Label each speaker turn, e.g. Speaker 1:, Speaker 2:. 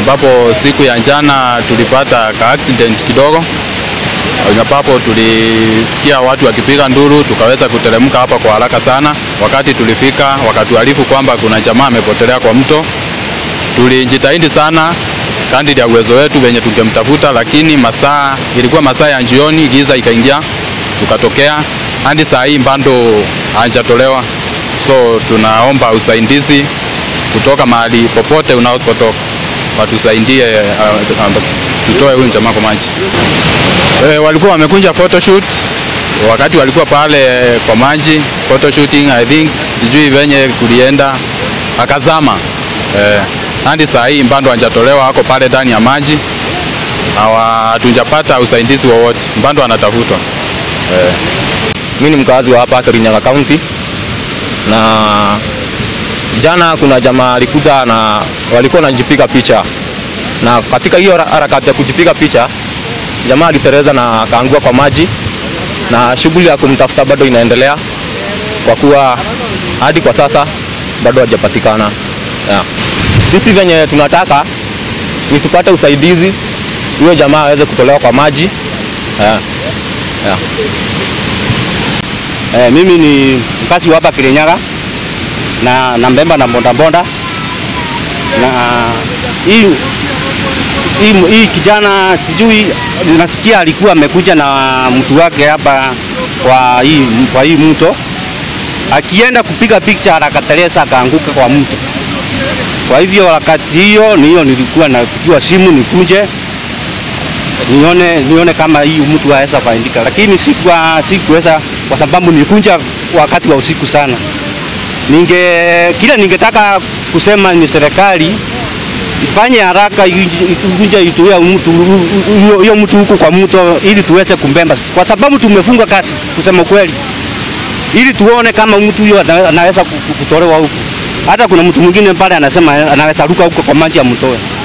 Speaker 1: ambapo siku ya jana tulipata ka accident kidogo ambapo tulisikia watu wakipiga nduru, tukaweza kuteremka hapa kwa haraka sana. Wakati tulifika, wakatuarifu kwamba kuna jamaa amepotelea kwa mto. Tulijitahidi sana kadri ya uwezo wetu wenye tungemtafuta, lakini masaa ilikuwa masaa ya jioni, giza ikaingia, tukatokea hadi saa hii bado hajatolewa. So tunaomba usaidizi kutoka mahali popote unapotoka, watusaidie uh, uh, tutoe huyu jamaa kwa maji. E, walikuwa wamekunja photoshoot wakati walikuwa pale kwa maji photoshooting, I think sijui venye kulienda akazama. E, hadi saa hii bado hajatolewa, ako pale ndani ya maji, hatujapata usaidizi wowote, bado anatafutwa. E.
Speaker 2: Mimi ni mkazi wa hapa Kirinyaga County na jana kuna jamaa alikuja na walikuwa wanajipiga picha, na katika hiyo harakati ya kujipiga picha jamaa alitereza na akaangua kwa maji, na shughuli ya kumtafuta bado inaendelea kwa kuwa hadi kwa sasa bado hajapatikana. Yeah. Sisi venye tunataka ni tupate usaidizi, huyo jamaa aweze kutolewa kwa maji. Yeah. Yeah.
Speaker 3: Eh, mimi ni mkazi wa hapa Kirinyaga na nambemba na mbondambonda na hii hii, hii kijana sijui nasikia alikuwa amekuja na mtu wake hapa kwa hii, kwa hii mto akienda kupiga picha akateleza akaanguka kwa mto. Kwa hivyo wakati hiyo niyo nilikuwa napigiwa simu nikuje nione, nione kama hii mtu aweza faindika, lakini sikuwa sikuweza kwa sababu nilikunja wakati wa usiku sana. Ninge kile ningetaka kusema ni serikali ifanye haraka ikunja ituia mtu hiyo mtu huko kwa mto ili tuweze kumbemba, kwa sababu tumefunga kazi kusema kweli, ili tuone kama mtu huyo anaweza kutolewa huko. Hata kuna mtu mwingine pale anasema anaweza ruka huko kwa maji ya mtoe.